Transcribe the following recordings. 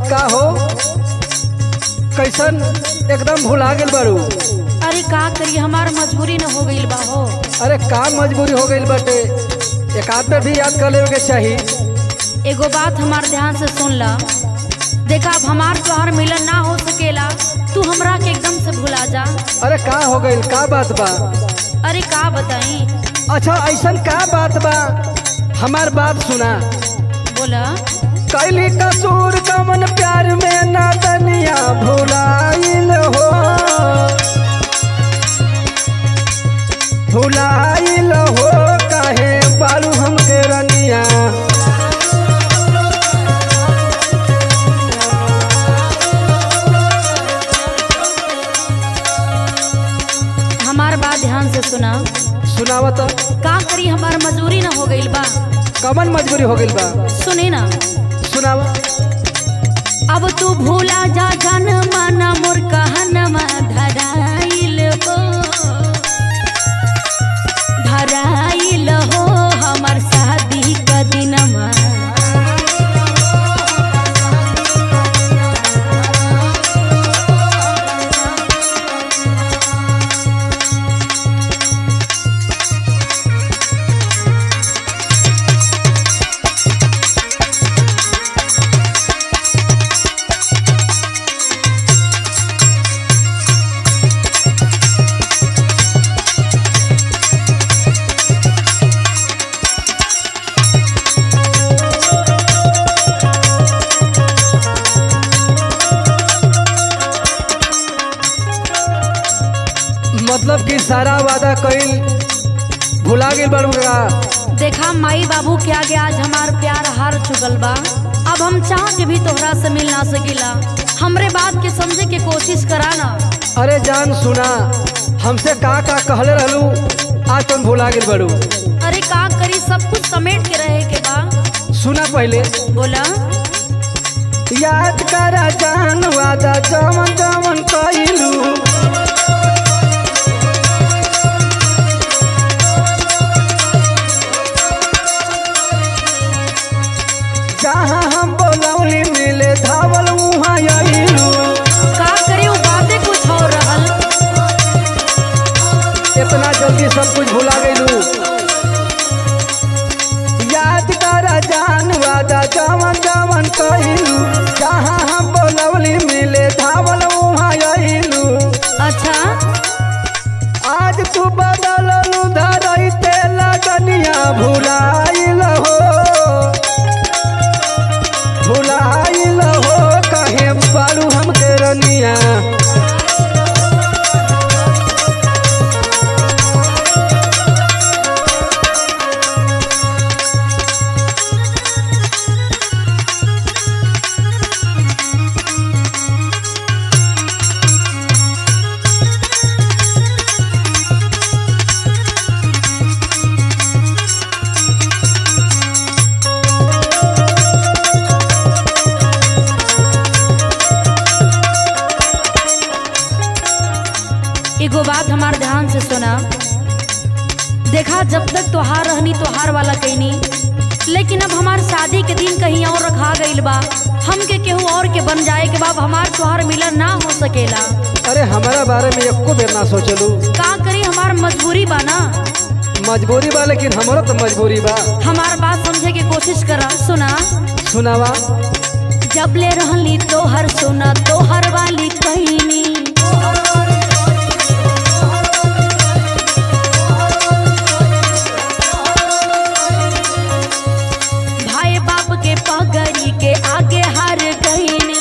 का हो कैसन एकदम भुला गेल बारू अरे का करी हमार मजबूरी न हो गईल बा हो अरे का मजबूरी हो गई बाटे एक आध पे भी याद कर लेवे के चाही एगो बात हमार ध्यान से सुन ला देखा अब हमार तोहार मिलन ना हो सकेला तू हमरा के एकदम से भुला जा अरे का हो गई का बात बा अरे का बताई अच्छा ऐसन का बात बा हमार बात सुना बोला कैली कसूर कमन प्यार में ना दनिया भुलाइल हो भुलाइल हो काहे बालू हमके रनिया हमार बात ध्यान से सुना सुनावत का करी हमार मजबूरी न हो गईल बा कमन मजबूरी हो गई बा सुने ना सुनावा अब तू भूला जा जान माना मोर कहनमा धराइल हो धराइल हो हमार शादी का दिनमा मतलब कि सारा वादा कइल भुला गेल बारू का देखा माई बाबू के आगे आज हमार प्यार हार चुकल बा अब हम चाह के भी तोहरा से मिल ना सकीला हमरे बात के समझे के कोशिश करा ना अरे जान सुना हमसे का का कहले रहलू आज तुम भुला गेल बारू अरे का करी सब कुछ समेट के रहे के बा सुना पहले बोला याद करा जान वादा जमन जमन कइलू जहाँ हम बोलौली मिले धावल वहाँ अइलू का करी वो बातें कुछ और रहल इतना जल्दी सब कुछ भुला गइलू याद करा जान वादा जमन जमन कइलू जहाँ हम बोलौली मिले धावल वहाँ अइलू अच्छा आज तू बदललू धरैते लगनिया भुलाइल हो भुलाइल हो कहे बालू हमके रनिया एगो बात हमार ध्यान से सुना देखा जब तक तोहार रहनी तोहार वाला कहनी लेकिन अब हमार शादी के दिन कहीं और रखा गईल बा हमके केहू और के बन जाए के बाद हमार तोहार मिलन ना हो सकेला अरे हमारा बारे में एको बेर ना सोचलू का करी हमार मजबूरी बा ना मजबूरी बा लेकिन हमारा तो मजबूरी बा हमार बात समझे के कोशिश करा सुना सुनावा जब ले रहली तोहर सुना तोहर वाली कहनी भाई बाप के पगड़ी के आगे हार गईनी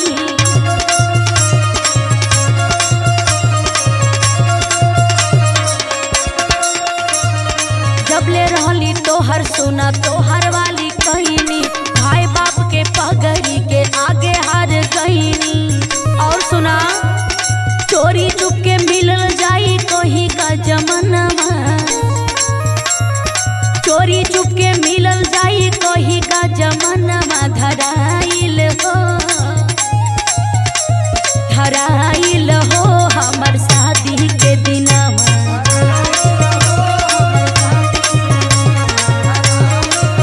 जब ले रहली तोहर सुना तोहर वाली कहनी भाई बाप के पगड़ी के आगे हार गईनी और सुना चोरी चुप के मिलल जाई कोही का जमानवा चोरी चुप के मिलल जाई कोही का जमानवा धराइल हो धराइल हो हमर शादी के दिनवा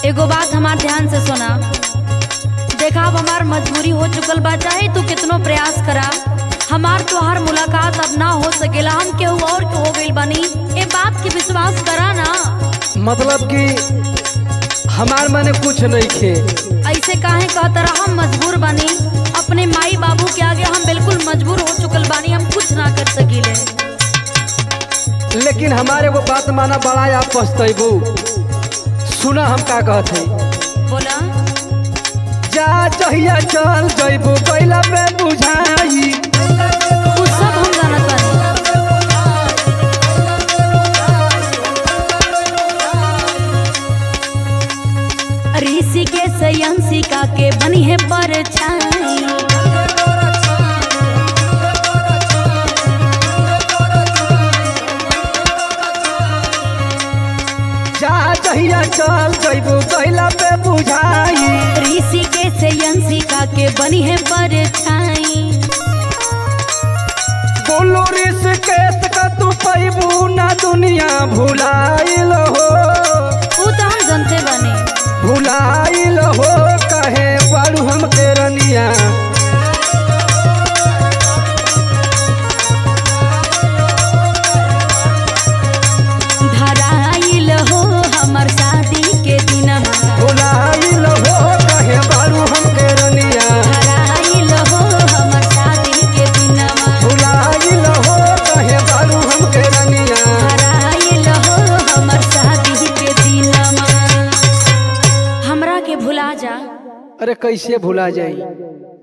एगो बात हमार ध्यान से सुना देखा अब हमार मजबूरी हो चुकल बा चाहे तू कितनो प्रयास करा हमार तोहार मुलाकात अब ना हो सकेला हम केहू और के हो गइल बानी ए बात के विश्वास करा ना मतलब कि हमार मने कुछ नहीं खे ऐसे काहे कहता रहा हम मजबूर बानी अपने माई बाबू के आगे हम बिल्कुल मजबूर हो चुकल बानी हम कुछ ना कर सकीले लेकिन हमारे वो बात माना बड़ा आप पछतैबू सुना हम का कहत है बोला जा चहिया चल जैबू कैला में बुझाई उ सब हम जानत बानी ऋषि के सयंसिका के बनी है परछाई जा चहिया चल जैबू कैला पे बुझाई ऋषि के सयंसिका के बनी है परछाई बोलो रिस केस का तू पैबू ना दुनिया भुलाइल हो उ तो हम जानते बानी भुलाइल हो कहे बारू हम के रनिया धराइल हो हमर शादी के दिन भुलाइल हो कहे बारू हम के रनिया धराइल हो हमर शादी के दिन भुलाइल हो कहे बारू हम के रनिया धराइल हो हमर शादी के दिन हमरा के भुला जा अरे कैसे भुला जाई